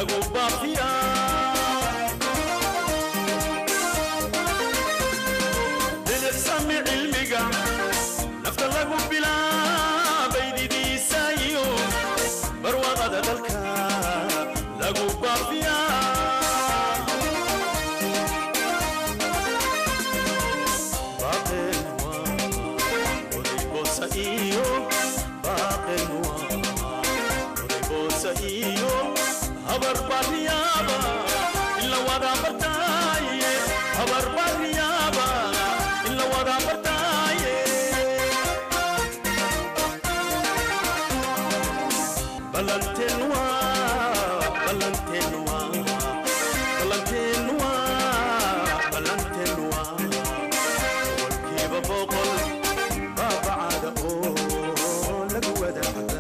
lagu baafiyaa bilicsami cilmiga nafta lagu bilaabay didiisaayo barwaaqada dalka lagu baafiyaa habar baryaaba ila wada bartaaye habar baryaaba ila wada bartaaye balantenwa balantenwa balantenwa balantenwa walkiiba boqol baabacada oo lagu wadaagaa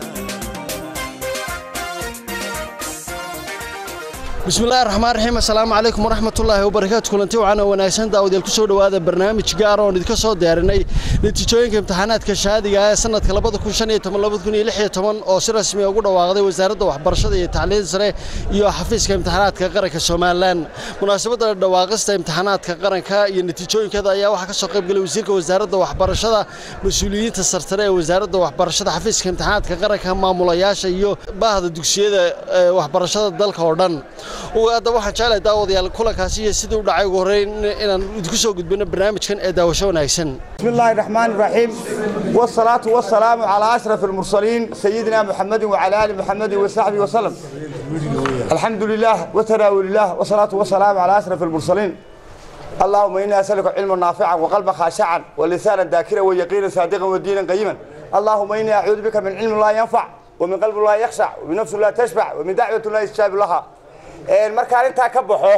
bismillahi raxmaan raxiim assalaamu calaykum waraxmatullaahi wabarakaatu kulanti wacan oo wanaagsan daawadayaal ku soo dhowaada barnaamij gaar oon idinka soo diyaarinay natiijooyinka imtixaanaadka shahaadiga ah ee sanadka oo si rasmi ugu dhawaaqday wasaaradda waxbarashada iyo tacliinta sare iyo xafiiska imtixaanaadka qaranka somalilan munaasabadda dhawaaqista imtixaanaadka qaranka iyo natiijooyinkeeda ayaa waxaa ka soo qaybgalay wasiirka wasaaradda waxbarashada mas-uuliyiinta sarsare ee wasaaradda waxbarashada xafiiska imtixaanaadka qaranka maamulayaasha iyo baahda dugsiyada ee waxbarashada dalka oo dhan hadda waxaan jeclahay daawadayaal kulankaasi iyo sidii u dhacay ugu horreyn inaan idinku soo gudbino barnaamijkan ee daawasho wanaagsan بسم الله الرحمن الرحيم والصلاة والسلام على أشرف المرسلين سيدنا محمد وعلى آل محمد وصحبه وسلم الحمد لله وتناول الله والصلاة والسلام على أشرف المرسلين اللهم إنا أسألك علما نافعا وقلبا خاشعا ولسانا ذاكرا ويقينا صادقا ودينا قيما اللهم إني أعوذ بك من علم لا ينفع ومن قلب لا يخشع ومن نفس لا تشبع ومن دعوة لا يستجاب لها markaan intaa ka baxo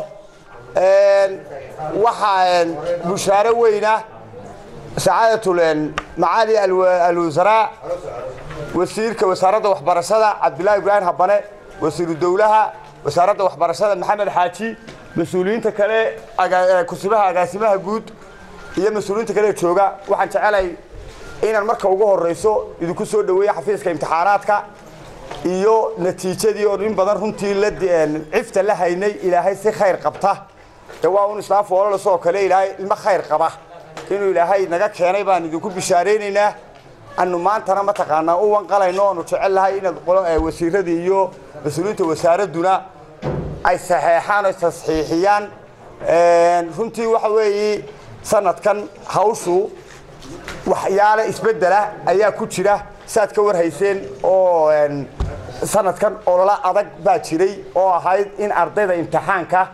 waxaa bushaaro weyna sacaadatul macaali alwasaraa wasiirka wasaaradda waxbarashada cabdillaahi ibraahim habane wasiiru dowlaha wasaaradda waxbarashada maxamed xaaji mas-uuliyiinta kale kusibaha agaasimaha guud iyo mas-uuliyiinta kale jooga waxaan jecelahay inaan marka ugu horeyso idinku soo dhaweeya xafiiska imtixaanaadka iyo natiijadii oo in badan runtii la cifta la haynay ilaahay si khayr qabta ee waa un islaam foolalasoo kale ilaahay ilmo khayr qaba inuu ilaahay naga keenay baan idinku bishaaraynaynaa anu maantana mataqaanaa u wanqalayno aanu jecel lahay inaad wasiiradii iyo mas-uuliyiinta wasaaradduna ay saxeexaan o tasxiixiyaan runtii waxa weeye sanadkan hawshu waxyaale isbedela ayaa ku jira saad ka warhayseen oo sanadkan olola adag baa jiray oo ahayd in ardayda imtixaanka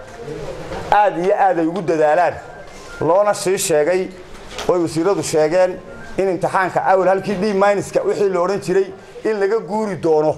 aad iyo aad ay ugu dadaalaan loona sii sheegay ooy wasiiradu sheegeen in imtixaanka awal halkii d minuska wixii la odhan jiray in laga guuri doono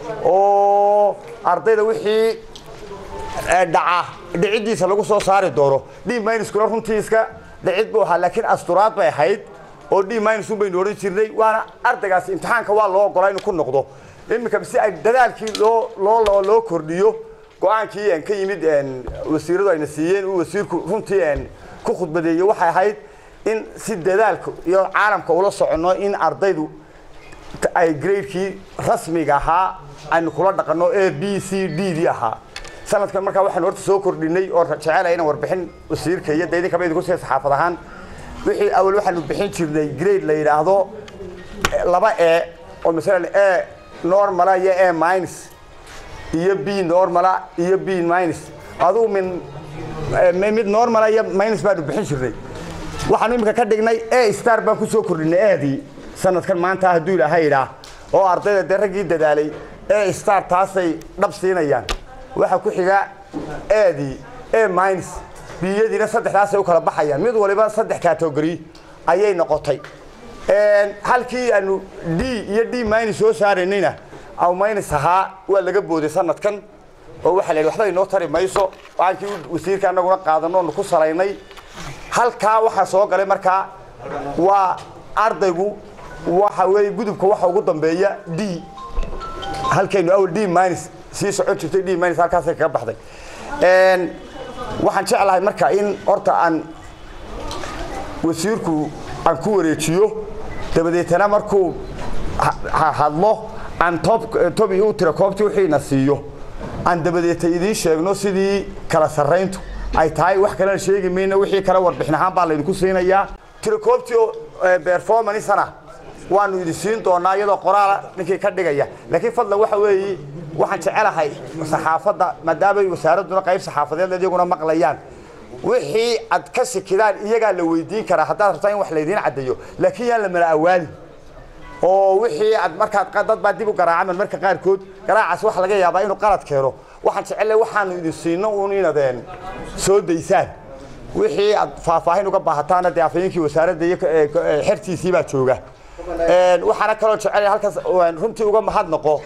oo ardayda wixii dhaca dhiciddiisa lagu soo saari doono d minuskuna runtii iska dhicid buu ahaa laakiin asturaad bay ahayd oo d minus un baynu odhan jirnay waana ardaygaasi imtixaanka waa loo ogolaa inuu ku noqdo iminka si ay dadaalkii loo loo loo kordhiyo go-aankii ka yimid wasiiradu ayna siiyeen uu wasiirku runtii ku khudbadeeyey waxay ahayd in si dadaalka iyo caalamka ula soconno in ardaydu ay gradekii rasmiga ahaa aynu kula dhaqanno a b c d dii ahaa sanadkan markaa waxaanu horta soo kordhinay oo jecelahay inaan warbixin wasiirka iyo de idinkaba idinku siya saxaafad ahaan wixii awal waxaanu bixin jirnay grade la yidhaahdo laba e oo masalan e normala iyo e minus iyo b normala iyo b minus adugu min mid normala iyo minus baanu bixin jirnay waxaanu iminka ka dhignay e star baan ku soo kordhinay eedii sanadkan maanta hadduu ilaahay idhaa oo ardayda dee raggii dadaalay e star taasay dhab siinayaan waxaa ku xiga eedii e minus biyadiina saddexdaasay u kala baxayaan mid waliba saddex category ayay noqotay halkii aanu d iyo d minus soo saaraynayna aw minus ahaa waa laga booday sanadkan oo waxaa la yidhi waxba inoo tari mayso waankii wasiirka annaguna qaadano onu ku salaynay halkaa waxaa soo galay markaa waa ardaygu waxa weeye gudubka waxa ugu dambeeya d halkaynu awal d minus sii socon jirtay d minus halkaasay kaga baxday waxaan jeclahay marka in horta aan wasiirku aan ku wareejiyo dabadeetana markuu ha- ha- hadlo aan tob tobi u tira koobtii wixiina siiyo aan dabadeeta idiin sheegno sidii kala sarrayntu ay tahay wax kalena sheegi mayno wixii kale warbixin ahaan baa laydinku siinayaa tirakoobtii performancena waanu idin siin doonaa iyadoo qoraala ninkii ka dhigaya laakiin fadlan waxa weeye waxaan jecelahay saxaafadda maadaama wasaaradduna qayb saxaafadeed iyaguna maqlayaan wixii aad ka sikidaan iyagaa la weydiin karaa haddaad rabtaa in wax laydiin caddeeyo laakiin yaan la mala awaalin oo wixii aad markaad dad baa dib u garaacaman marka qaarkood garaacaas waxa laga yaabaa inuu qalad keeno waxaan jecelahay waxaanu idin siino uun inadeen soo daysaan wixii aad faahfaahin uga baahataana dee afhayeenkii wasaaradda iyo xertiisii baa jooga waxaana kaloo jecelahay halkaas runtii uga mahadnaqo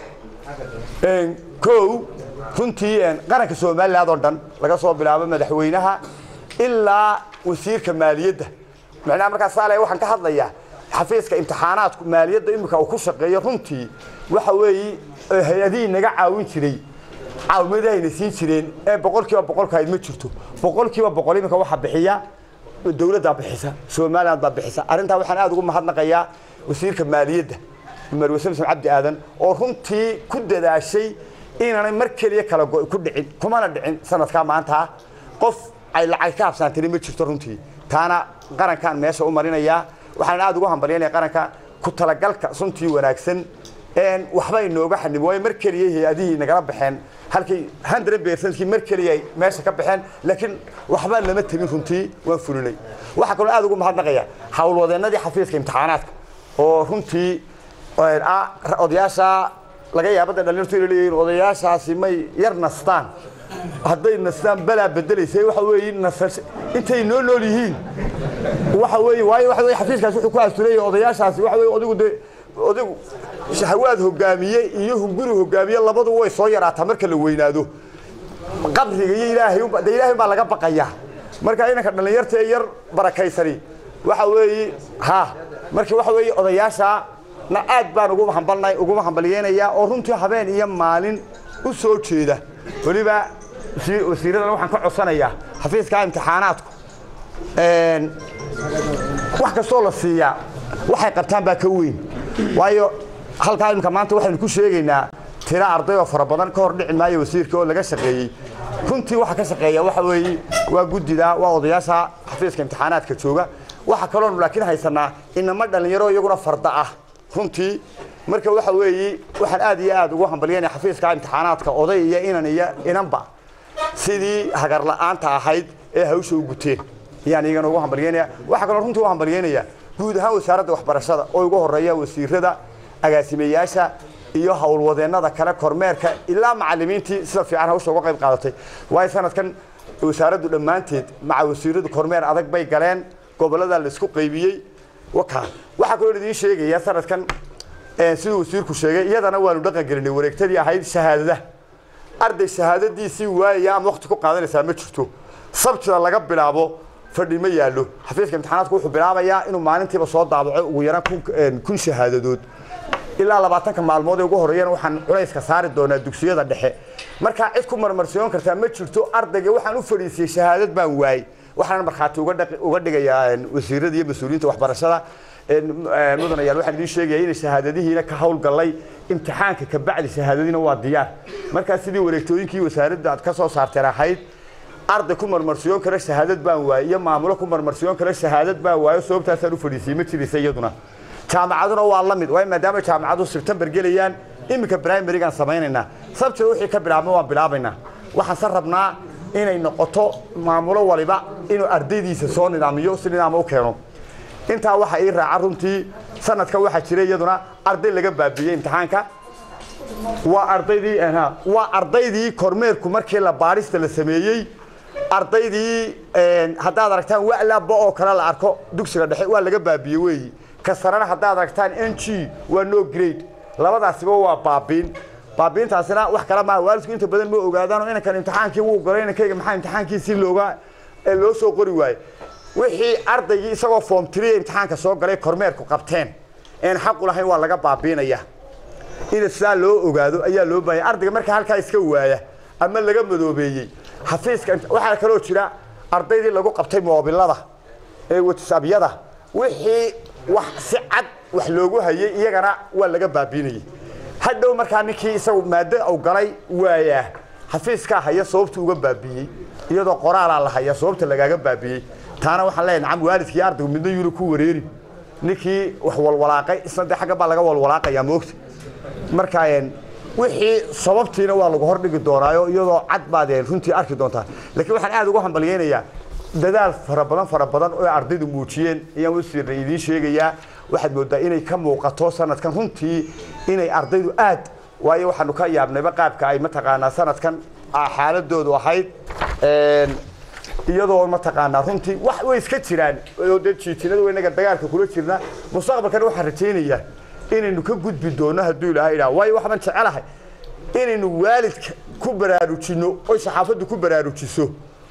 kow runtii qaranka somaliland oo dhan laga soo bilaabo madaxweynaha ilaa wasiirka maaliyadda macnaha markaas saale waxaan ka hadlayaa xafiiska imtixaanaadku maaliyadda imika uu ku shaqeeyo runtii waxa weeye hay-adihii naga caawin jiray caawimadahayna siin jireen ee boqolkiiba boqolka ayd ma jirto boqolkiiba boqol imika waxa bixiya dowladdaa bixisa somaliland baa bixisa arrintaa waxaan aada ugu mahadnaqayaa wasiirka maaliyadda umar wasan cabdi aadan oo runtii ku dadaashay inaanay mar keliya kala go ku dhicin kumana dhicin sanadkaa maanta qof ay lacag ka habsaantini ma jirto runtii taana qarankaan meesha u marinayaa waxaan aada ugu hambalyanaya qaranka ku talagalka runtii wanaagsan waxba inooga xanimo waayo mar keliya hay-adihii nagala baxeen halkii hundred percentkii mar keliya ay meesha ka baxeen laakiin waxba lama tegin runtii waan fulinay waxaa kaloo aada ugu mahadnaqaya howlwadeennadii xafiiska imtixaanaadka oo runtii odayaasha laga yaabada dhalinyartu inay leeyihiin odayaashaasi may yar nastaan hadday nastaan balaa bedelaysay waxa weeye nasas intay noo nool yihiin waxa weeye waayo waxa weeye xafiiskaasi wuxuu ku astureeyay odayaashaasi waxa weeye odigu dee odigu shahawaad hogaamiye iyo hunguri hogaamiye labadu way soo yaraataa marka la weynaado qabriga iyo ilaahay unba dee ilaahay baa laga baqayaa marka inanka dhalinyarta ee yar barakaysani waxa weeye ha marka waxa weeye odayaasha na aad baan ugu hambalnay ugu hambaliyeenayaa oo runtii habeen iyo maalin u soo jeeda weliba wasiiradana waxaan ka codsanayaa xafiiska imtixaanaadku wax kastoo la siiyaa waxay qabtaan baa ka weyn waayo halkaa imika maanta waxaynu ku sheegaynaa tira arday oo fara badan ka hor dhici maayo wasiirka oo laga shaqeeyey runtii waxa ka shaqeeya waxa weeye waa guddida waa odayaasha xafiiska imtixaanaadka jooga waxa kaloonu laakiin haysanaa inama dhalinyaro iyaguna farda ah runtii marka waxa weeye waxaan aad iyo aad ugu hambalyanaya xafiiska imtixaanaadka oday iyo inan iyo inanba sidii hagar la'aanta ahayd ee hawsha u guteen ayaan iyagana ugu hambalyeynaya waxaa kaloo runtii u hambalyeynaya guud ahaan wasaaradda waxbarashada oo ugu horeeya wasiirada agaasimeyaasha iyo howlwadeennada kale kormeerka ilaa macallimiintii sida fiican hawsha uga qayb qaadatay waayo sanadkan wasaaraddu dhammaanteed maca wasiiradu kormeer adag bay galeen gobollada la isku qaybiyey wakaa waxaa kaloo idiin sheegaya sanadkan siduu wasiirku sheegay iyadana waanu dhaqan gelinay wareegtadii ahayd shahaadada arday shahaadadiisii waayaya ama waqti ku qaadanaysaa ma jirto sabtida laga bilaabo fadhi ma yaallo xafiiska imtixaanaadku wuxuu bilaabayaa inuu maalintiiba soo daabaco ugu yaraan kun shahaadadood ilaa labaatanka maalmood ee ugu horreeyana waxaan culayska saari doonaa dugsiyada dhexe markaa cid ku marmarsiyoon kartaa ma jirto ardayga waxaan u fadhiisiyey shahaadad baan waayey waxaan markhaati uga dhigayaa wasiirada iyo mas-uuliyiinta waxbarashada mudanayaal waxaan idiin sheegaya inay shahaadadihiina ka howlgallay imtixaanka ka bacdi shahaadadiina waa diyaar markaa sidii wareegtooyinkii wasaaradda aad ka soo saarteen ahayd arday ku marmarsiyoon kara shahaadad baan waayey iyo maamulo ku marmarsiyoon kara shahaadad baan waayo sababtaasaan u fadhiisiyey ma jiraysa iyaduna jaamacaduna waa la mid waayo maadaama jaamacadu sebtembar gelayaan iminka brimarygaan samaynaynaa sabtida wixii ka bilaabma waan bilaabaynaa waxaan se rabnaa inay noqoto maamulo waliba inuu ardaydiisa soo nidaamiyo si nidaama u keeno intaa waxa ii raaca runtii sanadka waxaa jira iyaduna arday laga baabiiyey imtixaanka waa ardaydii waa ardaydii kormeerku markii la baadhista la sameeyey ardaydii haddaad aragtaan walaba oo kale la arko dugsiga dhexe waa laga baabiye weeyi ka sarena haddaad aragtaan n g waa no grade labadaasiba waa baabiin baabiintaasina wax kale maaha waalidku inta badan ma ogaadaan oo inankan imtixaankii wuu galay inankayga maxaa imtixaankiisii looga loo soo qori waaye wixii ardaygii isagoo form three imtixaanka soo galay kormeerku qabteen een xaq u lahayn waa laga baabiinaya in sidaa loo ogaado ayaa loo baahaya ardayga marka halkaa iska waaya ama laga madoobeeyey xafiiska waxaa kaloo jira ardaydii lagu qabtay moobilada ee whatsappyada wixii wax si cad wax loogu hayay iyagana waa laga baabiinayay hadhow markaa ninkii isagu maado u galay waayaa xafiiskaa haya sababta uga baabiiyey iyadoo qoraalaa la haya sababta lagaaga baabiiyey taana waxaan leeyahay nacam waalidkii ardaygu midna yuri ku wareeri ninkii wax walwalaaqay isna dee xagga baa laga walwalaaqayaa moogta marka een, wixii sababtiina waa lagu hordhigi doonaayo iyadoo cad baad een, runtii arki doontaa laakiin waxaan aad ugu hambalyeynayaa dadaal fara badan fara badan oo ardaydu muujiyeen ayaan wasiirna idiin sheegayaa waxaad moodaa inay ka muuqato sanadkan runtii inay ardaydu aad waayo waxaanu ka yaabnayba qaabka ay mataqaanaa sanadkan ah, xaaladoodu ahayd een, iyadoo mataqaanaa runtii wax way iska jiraan oo dee jiitinadu inaga dagaalka kula jirna mustaqbalkana waxaan rajaynayaa inaynu ka gudbi doono hadduu ilaahay idhaha waayo waxbaan jecelahay inaynu waalidka ku baraarujinno oy saxaafaddu ku baraarujiso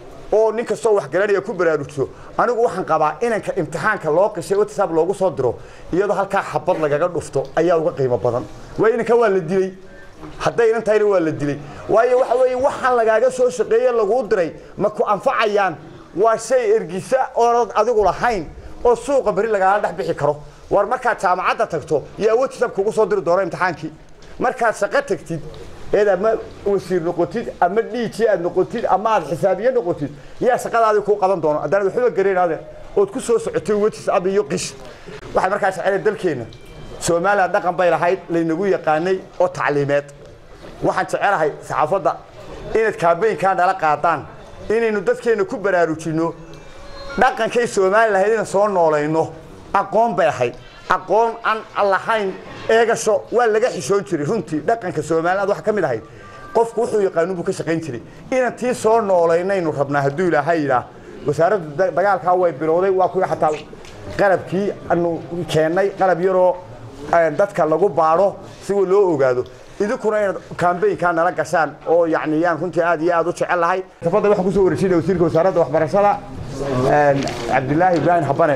oo nin kastoo wax garanaya ku baraarujiso anigu waxaan qabaa inanka imtixaanka loo qishay whatsapp loogu soo diro iyadoo halkaa xabad lagaga dhufto ayaa uga qiimo badan waayo inanka waa la dilay hadday inan tahayna waa la dilay waayo waxa weeye waxaan lagaaga soo shaqeeye laguu diray ma ku anfacayaan waa shay ergisa oonad adigu lahayn oo suuqa beri lagaala dhex bixi karo war markaad jaamacadda tagto yaa whatsapp kugu soo diri doona imtixaankii markaad shaqo tagtid eed ama wasiir noqotid ama dhiiji aad noqotid ama aad xisaabiye noqotid yaa shaqadaadii kuu qaban doono haddaan waxba garanaade ood ku soo socotay whatsapp iyo qish waxay markaa jecela dalkeenna soomaaliya dhaqan bay lahayd laynagu yaqaanay oo tacliimeed waxaan jecelahay saxaafadda inaad kaabeynkaa nala qaadaan inaynu dadkeenna ku baraarujinno dhaqankay soomaali lahayd inaan soo noolayno aqoon bay ahayd aqoon aan lahayn eegasho waa laga xishoon jiray runtii dhaqanka soomaaliland waxa ka mid ahayd qofku wuxuu yaqaanu buu ka shaqayn jiray inaan tii soo noolaynaynu rabnaa hadduu ilaahay yidhaah wasaaradda da- dagaalkaa way bilowday waa kuwii xataa qalabkii anu keennay qalab yaroo eh, dadka lagu baadho si loo ogaado idinkuna inaad kambeynkaa nala gashaan oo yacni yaan runtii aad iyo aad u jecel lahay tafadda waxaan kusoo wareejinaya wasiirka wasaaradda waxbarashada eh, cabdilaahi ibraahim habane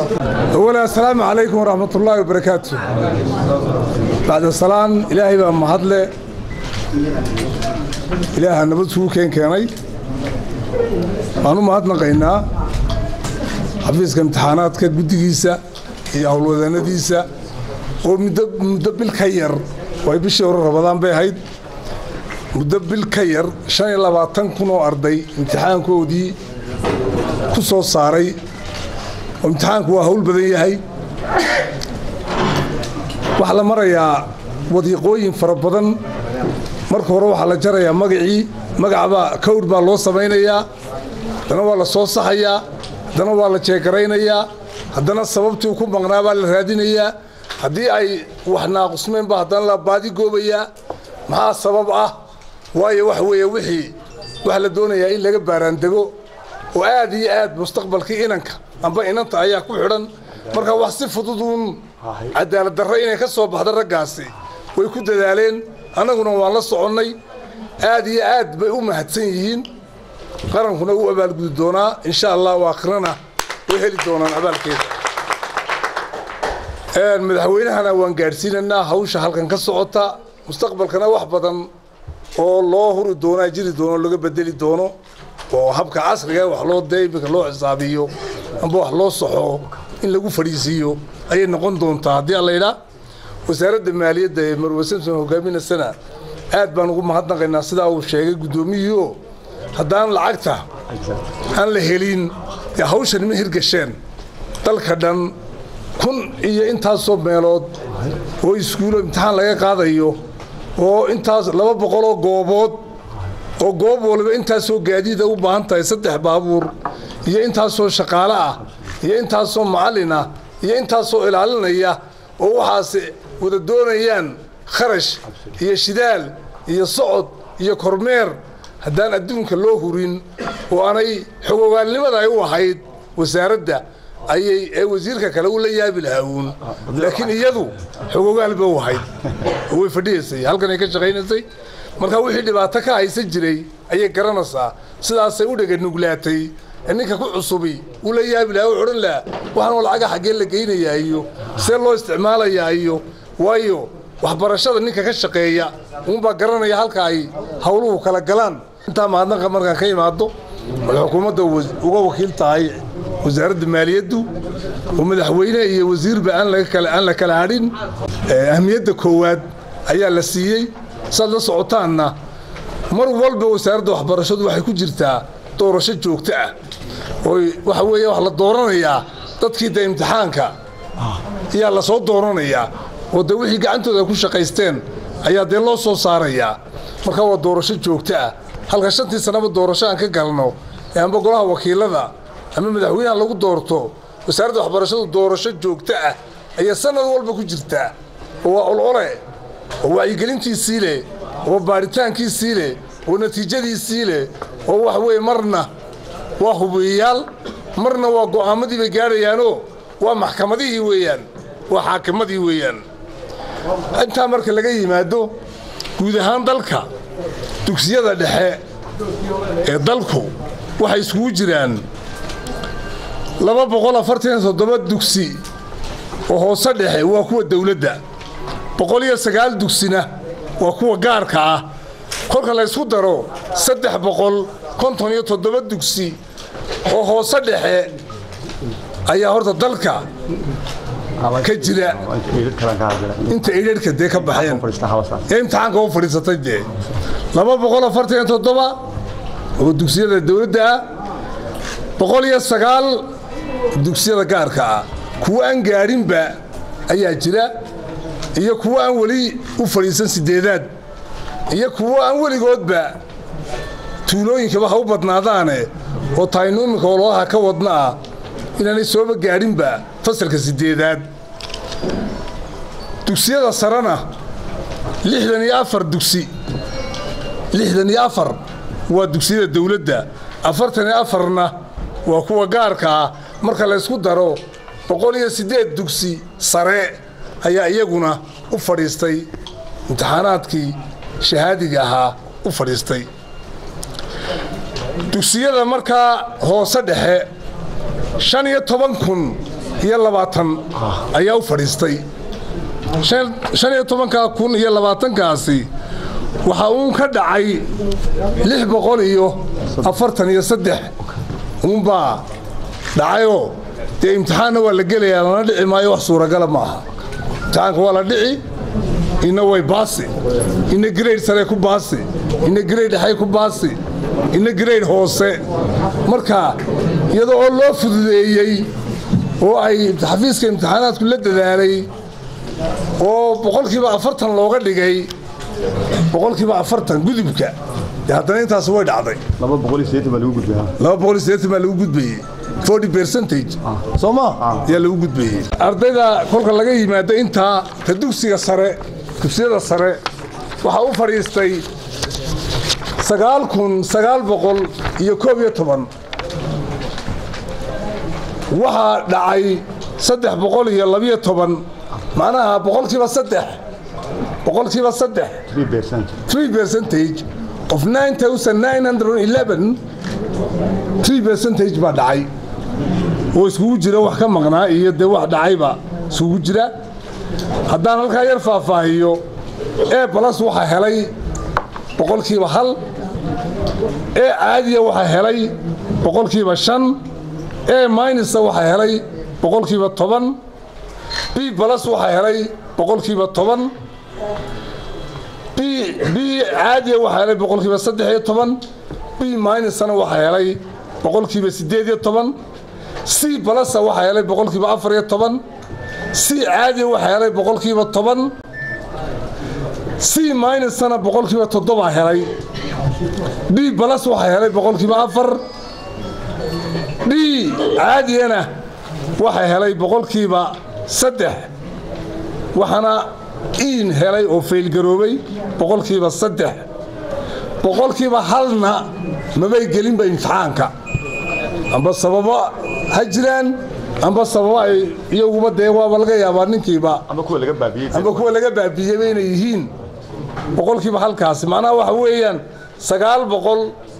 أولا السلام عليكم ورحمة الله وبركاته بعد السلام إلهي بقى مهدلة إلهي النبض سوء كين كيني أنا مهدنا قينا حفيظ كامتحانات كقدقيسة هي أول وذانا ديسة ومدبل كير ويبشي ورا رمضان بي هيد مدبل كير شان يلا باتن كنو أرضي امتحان كودي كسو صاري imtixaanku waa hawl badan yahay waxaa la marayaa wadiiqooyin fara badan marka hore waxaa la jarayaa magacii magacbaa kawr baa loo samaynayaa haddana waa la soo saxayaa haddana waa la jeegaraynayaa haddana sababtii ku maqnaa baa la raadinayaa haddii ay wax naaqusmeen baa haddana la baadigoobayaa maxaa sabab ah waayo wax weeye wixii waxaa la doonayaa in laga baaraandego oo aad iyo aad mustaqbalkii inanka amba inanta ayaa ku xidhan marka wax si fudud uun cadaalad darro inay ka soo baxda raggaasi way ku dadaaleen annaguna waan la soconnay aad iyo aad bay u mahadsan yihiin qarankuna u abaalgudi doonaa insha allah waakhirana way heli doonaan abaalkeeda madaxweynahana waan gaadhsiinaynaa hawsha halkan ka socota mustaqbalkana wax badan oo loo huri doonaa jiri doono laga bedeli doono oo habka casriga wax loo dee iminka loo xisaabiyo amba wax loo saxo in lagu fadhiisiiyo ayay noqon doontaa haddii alla yidhaa wasaaradda maaliyadda ee marwe samson hogaaminasana aad baan ugu mahadnaqaynaa sidaa uu sheegay guddoomiyihii haddaan lacagta aan la helin dee hawshan ma hirgasheen dalka dhan kun iyo intaasoo meelood oo iskuulo imtixaan laga qaadayo oo intaas laba boqoloo goobood oo goob waliba intaasoo gaadiida u baahan tahay saddex baabuur iyo intaasoo shaqaale ah iyo intaasoo macallin ah iyo intaasoo ilaalinaya oo waxaas wada doonayaan kharash iyo shidaal iyo socod iyo kormeer haddaan adduunka loo hurin oo aanay xogogaalnimada ay u ahayd wasaaradda ayay ee wasiirka kale u la yaabi lahaawuun laakiin iyadu xogogaal ba u ahayd oo way fadhiyaysay halkan ay ka shaqaynaysay marka wixii dhibaato ka haysan jiray ayay garanaysaa sidaasay u dheganuglaatay ninka ku cusubi uu la yaabi lahaa u odhan lahaa waxaanoo lacaga xaggee la geynayaa iyo see loo isticmaalayaa iyo waayo waxbarashada ninka ka shaqeeya uunbaa garanaya halka ay howluhu kala galaan intaa mahadnaqa markaan ka imaado waxay xukuumadda uga wakiil tahay wasaaradda maaliyaddu oo madaxweyne iyo wasiirba aan la kala hadhin ahmiyadda koowaad ayaa la siiyey saad la socotaanna mar walba wasaaradda waxbarashadu waxay ku jirtaa doorasho joogto ah oo waxa weeye wax la dooranayaa dadkii de imtixaanka ayaa la soo dooranayaa oo de wixii gacantooda ay ku shaqaysteen ayaa dee loo soo saarayaa marka waa doorasho joogto ah halka shantii sannaba doorasho aan ka galno ee amba golaha wakiilada ama madaxweynaha lagu doorto wasaaradda waxbarashadu doorasho joogto ah ayaa sanad walba ku jirtaa oo waa olole oo wacyigelintiisii leh oo baaritaankiisii leh oo natiijadiisii leh oo wax weeye marna waa hubiyayaal marna waa go'aamadii bay gaadhayaanoo waa maxkamadihii weeyaan waa xaakimadii weeyaan intaa marka laga yimaado guud ahaan dalka dugsiyada dhexe ee dalku waxay iskugu jiraan laba boqol afartan toddoba dugsi oo hoose dhexe waa kuwa dowladda boqol iyo sagaal dugsina waa kuwa gaarka ah kolka la ysku daro saddex boqol konton iyo toddoba dugsi oo hoose dhexe ayaa horta dalka ka jira inta idharhka dee ka baxeen ee imtixaanka u fadhiisatay dee laba boqol afartan iyo toddoba oo dugsiyada dowladda ah boqol iyo sagaal dugsiyada gaarka ah kuwo aan gaadhinba ayaa jira iyo kuwo aan weli u fadhiisan sideedaad iyo kuwo aan weligoodba tuulooyinkaba ha u badnaadaane oo taaynu iminka ololaha ka wadna ah inaanay sooba gaadhinba fasalka sideedaad dugsiyada sarena lixdan iyo afar dugsi lixdan iyo afar waa dugsiyada dowladda afartan iyo afarna waa kuwa gaarka ah marka laysku daro boqol iyo siddeed dugsi sare ayaa iyaguna u fadhiistay imtixaanaadkii shahaadiga ahaa u fadhiistay dugsiyada markaa hoose dhexe shan iyo toban kun iyo labaatan ayaa u fadhiistay shan iyo tobankaa kun iyo labaatankaasi waxaa uun ka dhacay lix boqol iyo afartan iyo saddex uunbaa dhacayoo dee imtixaanna waa la gelayaa lana dhici maayo wax suuragala ma aha imtixaanka waa la dhici ina way baasi ina grade sare ku baasi ina grade dhexay ku baasi ina grade hoose marka iyadoo oo loo fududeeyey oo ay xafiiska imtixaanaadku la dadaalay oo boqolkiiba afartan looga dhigay boqolkiiba afartan gudubka dee haddana intaas way dhacday laba boqol iyo siddeetan baa lagu gudbaa laba boqol iyo siddeetan baa lagu gudbayey forty percentage soo ma ayaa lagu gudbayey ardayda kolka laga yimaado intaa ka dugsiga sare dugsiyada sare waxaa u fadhiistay sagaal kun sagaal boqol iyo koob iyo toban waxaa dhacay saddex boqol iyo labiyo toban macnaha boqolkiiba saddex boqolkiiba saddex three percentage of nine thousand nine hundred eleven three percentage baa dhacay oo iskugu jira wax ka maqnaa iyo dee wax dhacayba iskugu jira haddaan halkaa yar faahfaahiyo e balas waxaa helay boqolkiiba hal e caadiya waxaa helay boqolkiiba shan e minisa waxaa helay boqolkiiba toban b balas waxaa helay boqolkiiba toban b b caadiya waxaa helay boqolkiiba saddex iyo toban b minisana waxaa helay boqolkiiba siddeed iyo toban c balasa waxaa helay boqolkiiba afar iyo toban c caadiya waxaa helay boqolkiiba toban c minusana boqolkiiba toddobaa helay d balas waxaa helay boqolkiiba afar d caadiyana waxaa helay boqolkiiba saddex waxaana iin helay oo faylgaroobay boqolkiiba saddex boqolkiiba halna mabay gelinba imtixaanka amba sababo ha jiraan amba sababo ay iyaguba dee waaba laga yaabaa ninkiiba ama kuwa laga baabiyey amba kuwa laga baabiyeyba inay yihiin boqolkiiba halkaasi macnaha waxa weeyaan sagaal boqol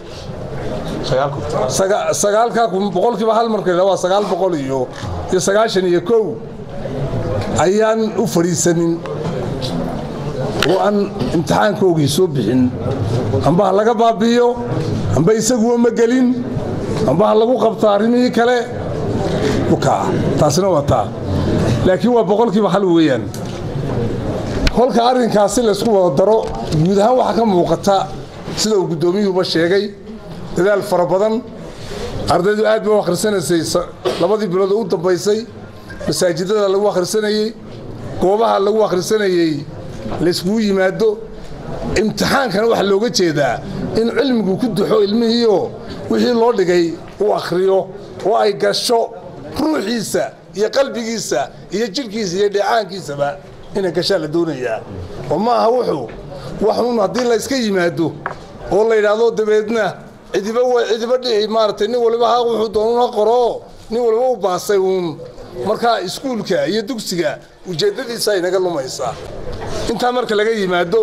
saga- sagaalkaa kun boqolkiiba hal marka la waa sagaal boqol iyo iyo sagaashan iyo kow ayaan u fadhiisanin oo aan imtixaankoogii soo bixin amba ha laga baabi'iyo amba isaguwa ma gelin amba ha lagu qabto arrimihii kale ukaa taasina waa taa laakiin waa boqolkiiba hal weeyaan kolka arrinkaasi laysku wada daro guud ahaan waxaa ka muuqata sida uu guddoomiyuhuba sheegay dadaal fara badan ardaydu aad bay u akhrisanaysay labadii bilood oo u dambaysay masaajidada lagu akhrisanayey goobaha lagu akhrisanayey layskugu yimaado imtixaankana waxaa looga jeedaa in cilmigu ku duxo ilmihiioo wixii loo dhigay uu akhriyo oo ay gasho ruuxiisa iyo qalbigiisa iyo jidhkiisa iyo dheecaankiisaba inay gashaa la doonayaa oo ma aha wuxuu waxuun haddii layska yimaado oo la yidhaahdo dabeedna cidiba cidiba dhici maaragtay nin waliba ha wuxuu doonun ha qoroo nin waliba u baasay uun markaa iskuulka iyo dugsiga ujeeddadiisa ay naga lumaysaa intaa marka laga yimaado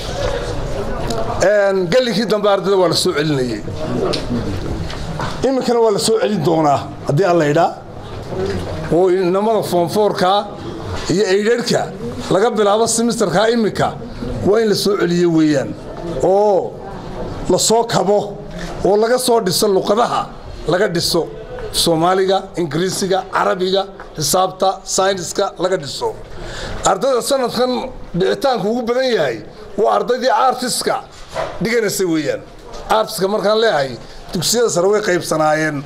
gallinkii dambe ardayda waa la soo celinayey iminkana waa la soo celin doonaa haddii alla idhaa oo inamada foonfoorkaa iyo eydharhka laga bilaabo simisterkaa iminka waa in la soo celiyo weeyaan oo la soo kabo oo laga soo dhiso luqadaha laga dhiso soomaaliga ingiriisiga carabiga xisaabta sayniska laga dhiso ardayda sanadkan dhicitaanku ugu badan yahay waa ardaydii artiska dhiganaysa weeyaan artiska markaan leeyahay dugsiyada sare way qaybsanaayeen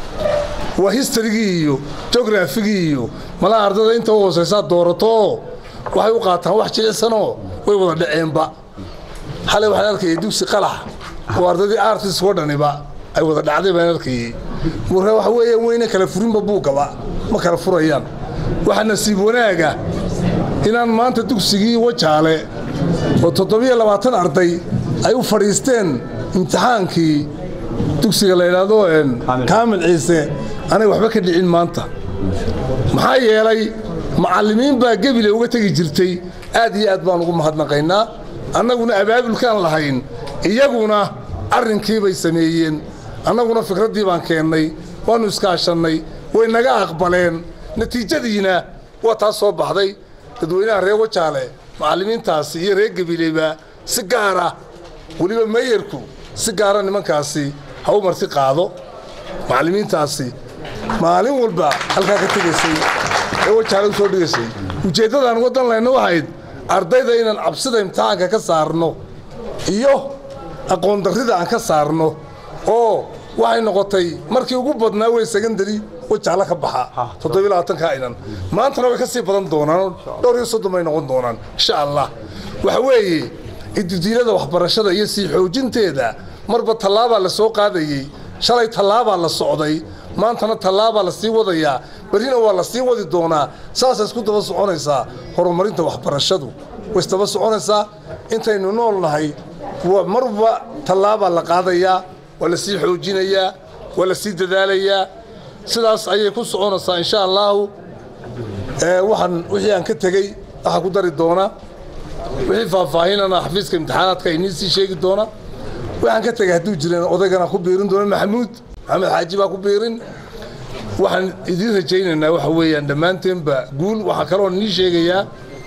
waa historygii iyo jografigii iyo malaha ardayda inta u hoosaysaa doorato oo waxay u qaataan wax jilicsanoo way wada dhaceenba xalay waxaan arkayay dugsi qalax oo ardaydii artisk oo dhaniba ay wada dhacday baan arkayey marka waxa weeyaan weyne kala furinba buugaba ma kala furayaan waxaa nasiib wanaaga inaan maanta dugsigii wajaale oo toddobiyo labaatan arday ay u fadhiisteen imtixaankii dugsiga la yidhaahdo kaamil ciise anay waxba ka dhicin maanta maxaa yeelay macallimiin baa gebile uga tegi jirtay aad iyo aad baan ugu mahadnaqaynaa annaguna abaabulkaan lahayn iyaguna arrinkiibay sameeyeen annaguna fikraddii baan keennay waannu iskaashannay way naga aqbaleen natiijadiina waa taas soo baxday dadweynaha reer wajaale macallimiintaasi iyo reer gebileba si gaara weliba meyerku si gaara nimankaasi ha u marti qaado macallimiintaasi maalin walba halkaa ka tegaysay ee wajaale u soo dhigaysay ujeeddadaan waddan layna waxayd ardayda inaan cabsida imtixaanka ka saarno iyo aqoon darrida aan ka saarno oo waxay noqotay markii ugu badnaa wey secondary wajaale ka baxa toddobiyo labaatanka inan maantana way ka sii badan doonaan dhowr iyo soddon bay noqon doonaan insha allah waxa weeye ididiilada waxbarashada iyo sii xoojinteeda marba tallaabaa la soo qaadayey shalay tallaabaa la socday maantana tallaabaa la sii wadayaa berrina waa la sii wadi doonaa saasay isku daba soconaysaa horumarinta waxbarashadu way isdaba soconaysaa intaynu nool nahay marba tallaabaa la qaadayaa waa la sii xoojinayaa waa la sii dadaalayaa sidaas ayay ku soconaysaa insha allaahu waxaan wixii aan ka tegey waxaa ku dari doonaa wixii faahfaahinana xafiiska imtixaanaadka inii sii sheegi doona waxaan ka tegay hadduu jireen odaygana ku biirin doona maxamuud maxamed xaaji baa ku biirin waxaan idiin rajaynaynaa waxa weeyaan dhammaanteenba guul waxaa kaloo nii sheegayaa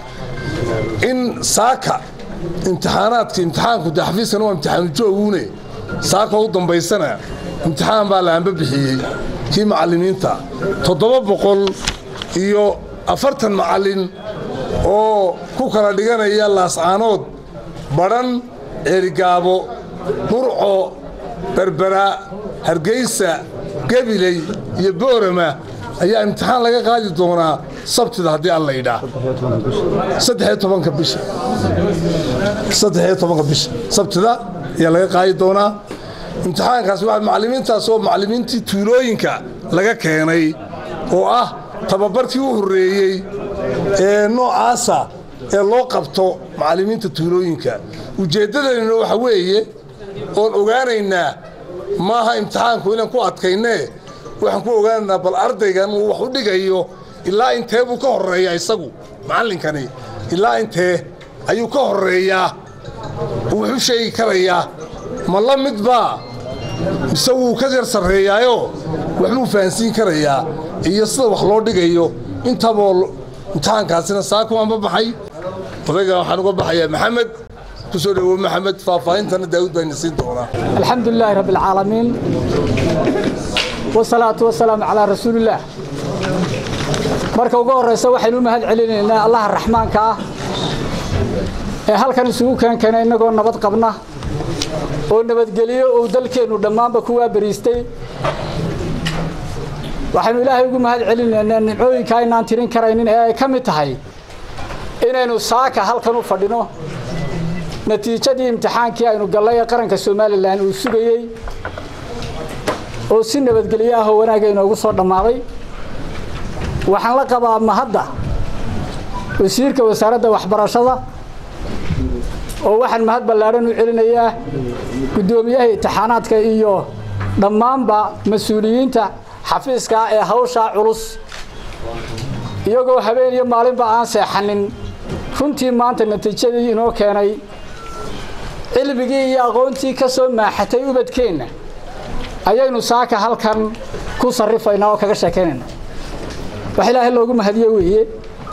in saaka imtixaanaadka imtixaanku de xafiiskana waa imtixaanu jooguune saaka u dambaysana imtixaan baa la anba bixiyey kii macallimiinta toddoba boqol iyo afartan macallin oo ku kala dhiganaya laascaanood badhan ceerigaabo burco berbera hargeysa gabiley iyo boorama ayaa imtixaan laga qaadi doonaa sabtida haddii alla yidhaa saddexiyo tobanka bisha saddexiyo tobanka bisha sabtida ayaa laga qaadi doonaa imtixaankaas waa macallimiintaas oo macallimiintii tuulooyinka laga keenay oo ah tababarkii u horreeyey ee noocaasa ee loo qabto macallimiinta tuulooyinka ujeeddadeenna waxa weeye oon ogaanaynaa maaha imtixaanku inaan ku adkaynee waxaan ku ogaanaynaa bal ardaygan uu wax u dhigayo ilaa intee buu ka horreeyaa isagu macallinkani ilaa intee ayuu ka horreeyaa uu wax u sheegi karayaa ma la midbaa mise wuu ka yar sarreeyaayoo waxbuu fahansiin karayaa iyo sida wax loo dhigayo intaboo imtixaankaasina saakuwaanba baxay odayga waxaan uga baxayaa maxamed ku soo dhowow maxamed faahfaahintana daawud baa ina siin doonaa الحمد لله رب العالمين والصلاة والسلام على رسول الله marka ugu horeysa waxaynu u mahad celinaynaa allaha raxmaanka ah ee halkan isugu keenkeenay innagoo nabad qabna oo nabadgeliyo uu dalkeennu dhammaanba ku waabariistay waxaynu ilaahay ugu mahad celinaynaa nimcooyinka aynaan tirin karaynin ee ay ka mid tahay inaynu saaka halkan u fadhino natiijadii imtixaankii aynu gallay ee qaranka somalilan uu sugayey oo si nabadgelyo ah oo wanaagga inoogu soo dhammaaday waxaan la qabaa mahadda wasiirka wasaaradda waxbarashada oo waxaan mahad ballaadhan u celinayaa guddoomiyaha imtixaanaadka iyo dhammaanba mas-uuliyiinta xafiiska ee hawshaa culus iyagoo habeen iyo maalinba aan seexanin runtii maanta natiijadii inoo keenay cilmigii iyo aqoontii ka soo maaxatay ubadkeenna ayaynu saaka halkan ku sarrifaynaa oo kaga sheekaynayna wax ilaahay loogu mahadiye weeye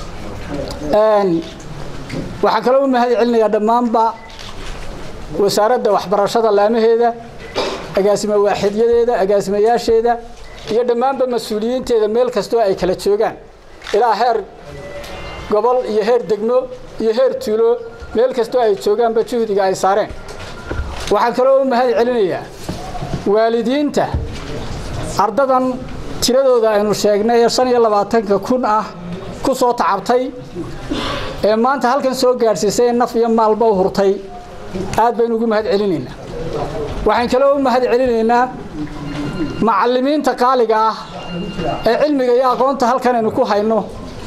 waxaan kaloo u mahad celinayaa dhammaanba wasaaradda waxbarashada laamaheeda agaasimo waaxidyadeeda agaasimayaasheeda iyo dhammaanba mas-uuliyiinteeda meel kastoo ay kala joogaan ilaa heer gobol iyo heer degmo iyo heer tuulo meel kastoo ay joogaanba juhdiga ay saareen waxaan kaloo u mahad celinayaa waalidiinta ardadan tiradooda aynu sheegnay ee shan iyo labaatanka kun ah ku soo tacabtay ee maanta halkan soo gaadhsiisay naf iyo maalba u hurtay aad baynu ugu mahad celinaynaa waxaan kaloo u mahad celinaynaa macallimiinta qaaliga ah ee cilmiga iyo aqoonta halkan aynu ku hayno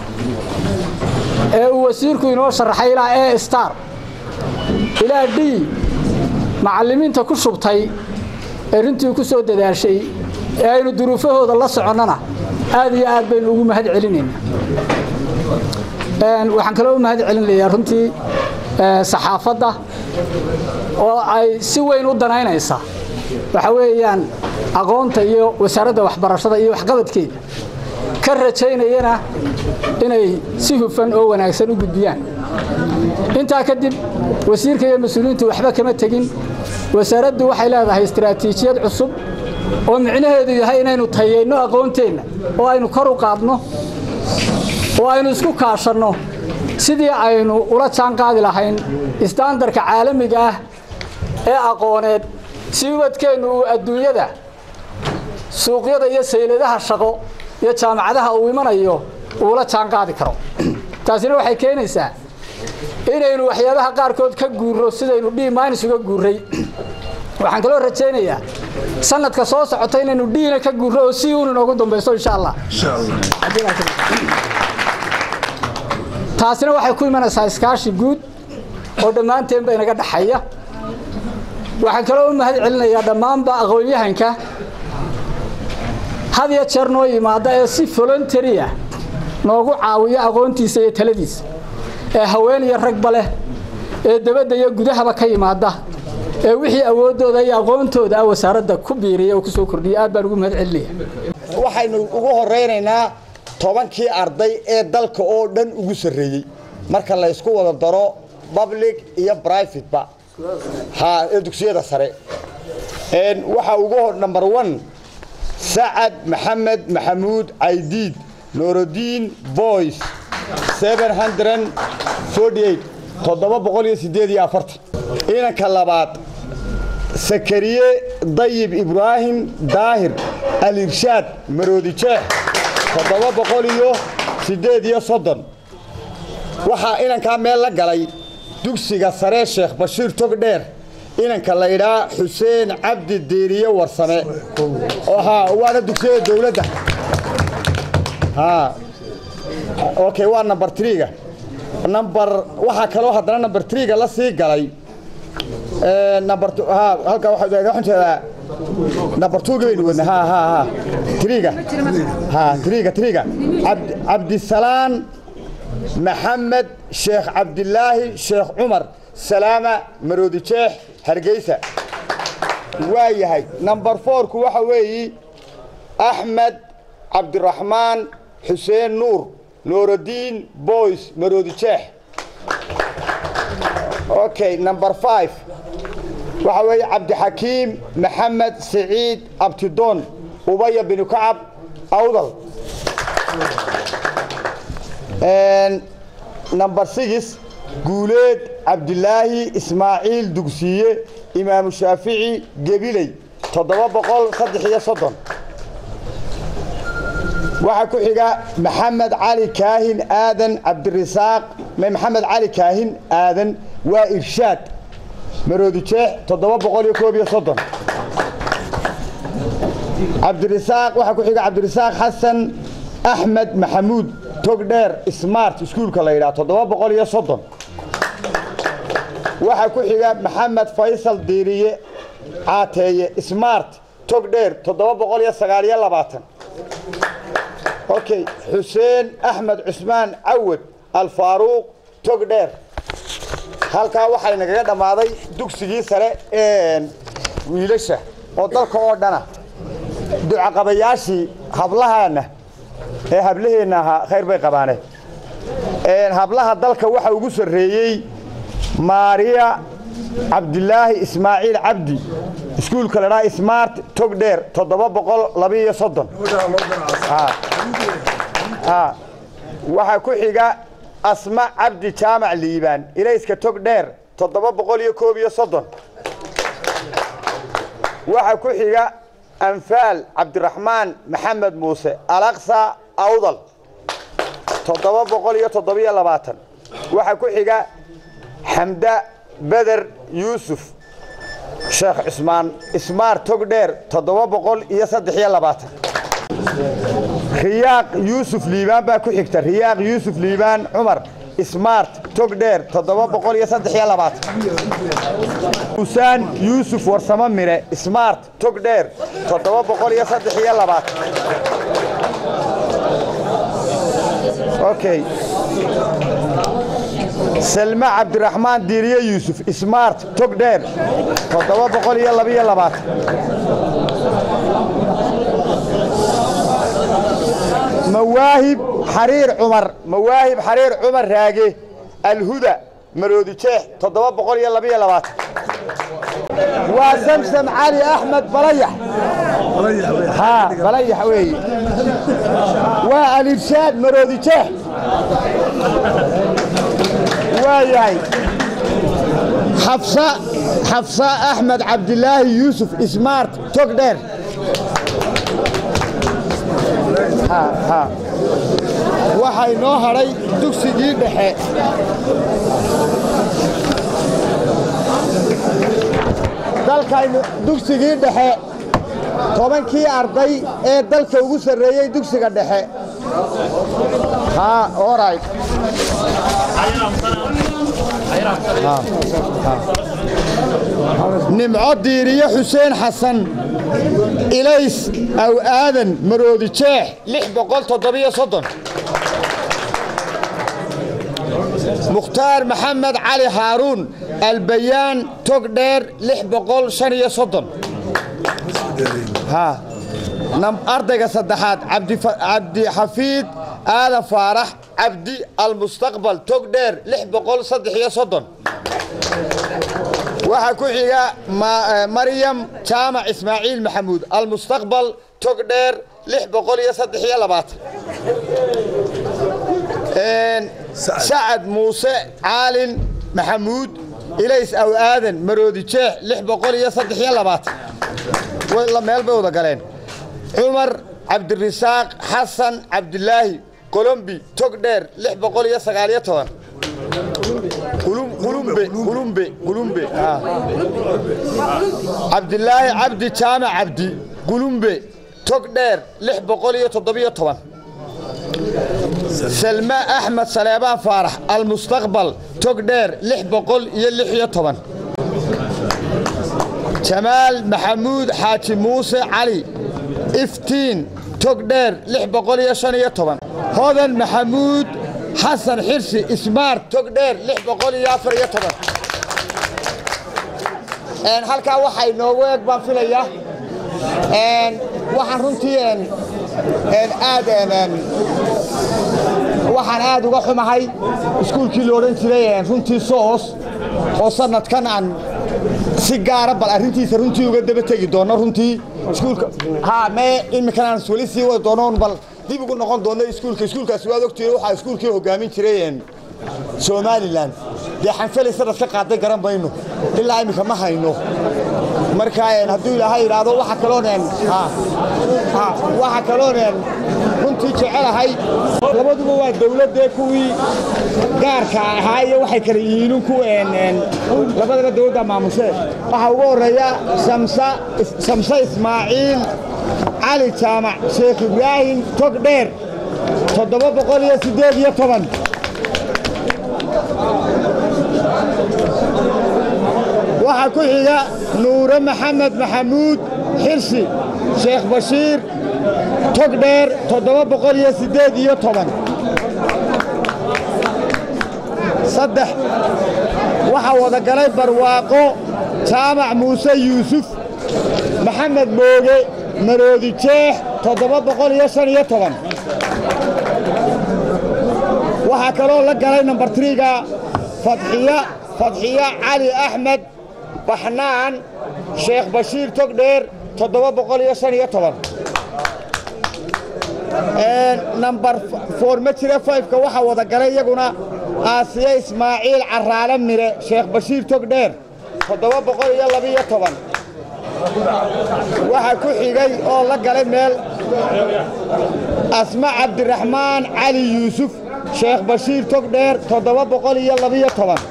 ee uu wasiirku inoo sharaxay ilaa e star ilaa d macallimiinta ku shubtay ee runtii ku soo dadaashay ee aynu duruufahooda la soconnana aad iyo aad baynu ugu mahad celinaynaa waxaan kaloo u mahad celinayaa runtii saxaafadda oo ay si weyn u danaynaysa waxa weeyaan aqoonta iyo wasaaradda waxbarashada iyo waxqabadkeeda ka rajaynayana inay si hufan oo wanaagsan u gudbiyaan intaa kadib wasiirka iyo mas-uuliyiintu waxba kama tegin wasaaraddu waxay leedahay istaraatiijiyad cusub oo micnaheedu yahay inaynu tayayno aqoonteenna oo aynu kor u qaadno oo aynu isku kaashanno sidii aynu ula jaan qaadi lahayn istaandarka caalamiga ah ee aqooneed si ubadkeennu uu adduunyada suuqyada iyo sayladaha shaqo iyo jaamacadaha uu imanayo uula jaan qaadi karo taasina waxay keenaysaa inaynu waxyaabaha qaarkood ka guurro sidaynu d minus uga guurray waxaan kaloo rajaynayaa sanadka soo socota inaynu dhiina ka guurro oo si uun inoogu dambayso insha allah taasina waxay ku imanaysaa iskaashi guud oo dhammaanteenba inaga dhaxaya waxaan kaloo u mahad celinayaa dhammaanba aqoon-yahanka had iyo jeer noo yimaada ee si voluntaria noogu caawiya aqoontiisa iyo taladiisa ee haween iyo ragba leh ee dabadda iyo gudahaba ka yimaada ee wixii awooddooda iyo aqoontooda ah wasaaradda ku biiriya oo ku soo kordhiya aad baan ugu mahad celinaya waxaynu ugu horaynaynaa tobankii arday ee dalka oo dhan ugu sarreeyey marka la ysku wada daro public iyo privateba ha ee dugsiyada sare waxaa ugu hor number one sacad maxamed maxamuud caydiid noorodiin boys toddoba boqol iyo sideed iyo afartan inanka labaad sakariye dayib ibraahim daahir alirshaad maroodi jeex toddoba boqol iyo siddeed iyo soddon waxaa inankaa meel la galay dugsiga sare sheekh bashiir togdheer inanka la idhaa xuseen cabdi diiriye warsame waana dugsiyada dowladda okay waa number triga number waxaa kaloo haddana number triga la sii galay number halka waxaan jeedaa number two baynu wadna ha ha ha triga ha triga triga cabdisalaan maxamed sheekh cabdilaahi sheekh cumar salaama maroodi jeex hargeysa waa yahay number fourku waxa weeyi axmed cabdiraxmaan xuseen nuur noorodiin boys maroodi jeex okay number five waxa weeye cabdixakiim maxamed siciid abtidoon ubaya binu kacab awdal number six guuleed cabdilaahi ismaaciil dugsiye imaamu shaafici gebiley toddoba boqol saddex iyo soddon waxaa ku xiga maxamed cali kaahin aadan cabdirasaaq maxamed cali kaahin aadan waa irshaad maroodi jeex toddoba boqol iyo koob iyo soddon cabdirasaaq waxaa ku xiga cabdirasaaq xasan axmed maxamuud togdheer smart iskuulka la yidhaha toddoba boqol iyo soddon waxaa ku xiga maxamed faysal diiriye caateeye smart togdheer toddoba boqol iyo sagaal iyo labaatan okay xuseen axmed cusmaan cawad alfaaruuq togdheer halkaa waxay nagaga dhammaaday dugsigii sare ee wiilasha oo dalka oo dhana ducaqabayaashii hablahaana ee hablaheenna ahaa khayr bay qabaane hablaha dalka waxa ugu sarreeyey maariya cabdilaahi ismaaciil cabdi iskuulka ladhaa smart togdheer toddoba boqol labiiyo soddon waxaa ku xiga asma cabdi jaamac liibaan ilayska togdheer toddoba boqol iyo koob iyo soddon waxaa ku xiga anfaal cabdiraxmaan maxamed muuse alaqsa awdal toddoba boqol iyo toddobiyo labaatan waxaa ku xiga xamda beder yuusuf sheekh cusmaan ismaar togdheer toddoba boqol iyo saddex iyo labaatan riyaaq yuusuf liibaan baa ku xigta riyaaq yuusuf liibaan cumar smart togdheer toddoba boqol iyo saddex iyo labaatan usaan yuusuf warsamo mire smart togdheer toddoba boqol iyo saddex iyo labaatan okay selma cabdiraxmaan diiriye yuusuf smart togdheer toddoba boqol iyo labiyo labaatan mawaahib xariir cumar mawaahib xariir cumar raage alhuda maroodi jeex toddoba boqol iyo labiyo labaatan waa samsam cali axmed balayax haa balayax weeye waa alirshaad maroodi jeex waa yahay xafsa xafsa axmed cabdilaahi yuusuf smart togdheer waxay noo hadhay dugsigii dhexe dalkaynu dugsigii dhexe tobankii arday ee dalka ugu sarreeyey dugsiga dhexe orit nimco diiriye xuseen xasan ilays aw aadan maroodi jeex lix boqol toddobiyo soddon mukhtaar maxamed cali haaruun albayaan togdheer lix boqol shan iyo soddon ardayga saddexaad cabdixafiid aadan faarax cabdi almustaqbal togdheer lix boqol saddex iyo soddon waxaa ku xiga maryam jaamac ismaaciil maxamuud almustaqbal togdheer lix boqol iyo saddex iyo labaatan sacad muuse caalin maxamuud ilays aw aadan maroodi jeex lix boqol iyo saddex iyo labaatan meel bay wada galeen cumar cabdirasaaq xasan cabdilaahi colombi togdheer lix boqol iyo sagaaliyo toban cabdilaahi cabdi jaamac cabdi qulumbe togdheer lix boqol iyo toddobiyo toban selma axmed saleebaan faarax almustaqbal togdheer lix boqol iyo lix iyo toban jamaal maxamuud xaaji muuse cali iftiin togdheer lix boqol iyo shan iyo toban hodan maxamuud xasan xirsi ismaart togdheer lix boqol iyo afar iyo toban halkaa waxaa inoogu eeg baan filaya waxaan runtii aad waxaan aad uga xumahay iskuulkii la odhan jiray runtii soos oo sanadkan aan si gaara bal arrintiisa runtii uga daba tegi doono runtii iskuulka ha mee iminkan aan weli sii wadi doono bal dib ugu noqon doono iskuulka iskuulkaasi waad ogtihiin waxaa iskuulkii hogaamin jiray somalilan dee xanfalay sanad ka qaaday garan mayno ilaa iminka ma hayno marka hadduu ilaahay idhaahdo waxa kalooneen waxa kalooneen runtii jecelahay labaduba waa dawladdee kuwii gaarka ahaa iyo waxay kala yihiin ku labadaba dawladda maamushee waxaa ugu horreeya samse ismaaciil cali jaamac sheekh ibraahim tog dheer toddoba boqol iyo siddeed iyo toban waxaa ku xiga nuure maxamed maxamuud xirsi sheekh bashiir tog dheer toddoba boqol iyo siddeed iyo toban saddex waxaa wada galay barwaaqo jaamac muuse yuusuf maxamed mooge maroodi jeex toddoba boqol iyo shan iyo toban waxaa kaloo la galay nambar triga fadxiya fadxiya cali axmed baxnaan sheekh bashiir togdheer toddoba boqol iyo shan iyo toban nambar foor ma jira fayfka waxaa wada galay iyaguna aasiye ismaaciil caraale mire sheekh bashiir togdheer toddoba boqol iyo labiyo toban waxaa ku xigay oo la galay meel asma cabdiraxmaan cali yuusuf sheekh bashiir togdheer toddoba boqol iyo labiyo toban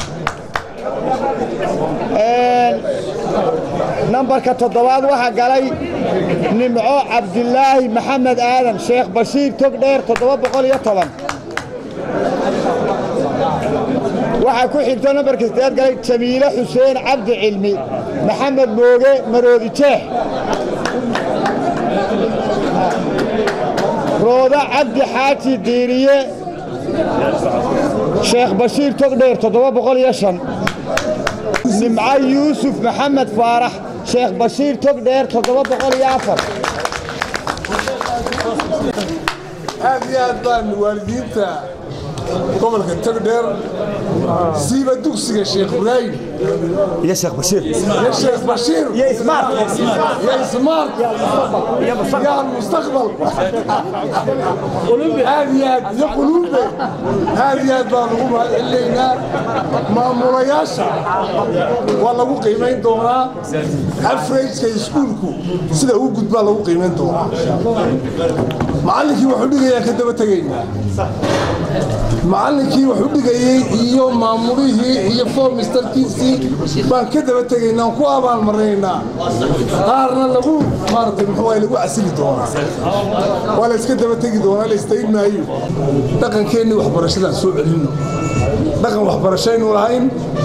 nambarka toddobaad waxaa galay nimco cabdilaahi maxamed aadan sheekh bashiir togdheer toddoba boqol iyo toban waxaa ku xigto nambarka sideed galay jamiile xuseen cabdi cilmi maxamed mooge maroodi jeex rooda cabdi xaaji diiriye sheekh bashiir togdheer toddoba boqol iyo shan nimco yuusuf maxamed faarax sheekh bashiir togdheer toddoba boqol iyo afar aad iyo aad baan waalidiinta gobolka togdheer siiba dugsiga sheekh ibraahim iyo sheekh bashiir iyo sheekh bashiir iyo ismaar iyo ismaar iyo almustaqbal aad iyo aad iyo quluube aad iyo aad baan ugu mahadcelinaynaa maamulayaasha waa lagu qiimayn doonaa averageka iskuulku sida uu gudbaa lagu qiimayn doonaa macallinkii wuxuu dhigayaa ka daba tegaynaa macallinkii wuxuu dhigayey iyo maamulihii iyo formisterkiisii baan ka daba tegaynaa aan ku abaalmarinaynaa qaarna lagu maaragtay muxuu lagu casili doonaa waa la iska daba tegi doonaa la istayn maayo dhaqankeennii waxbarashadaan soo celinno dhaqan waxbarashaynu lahayn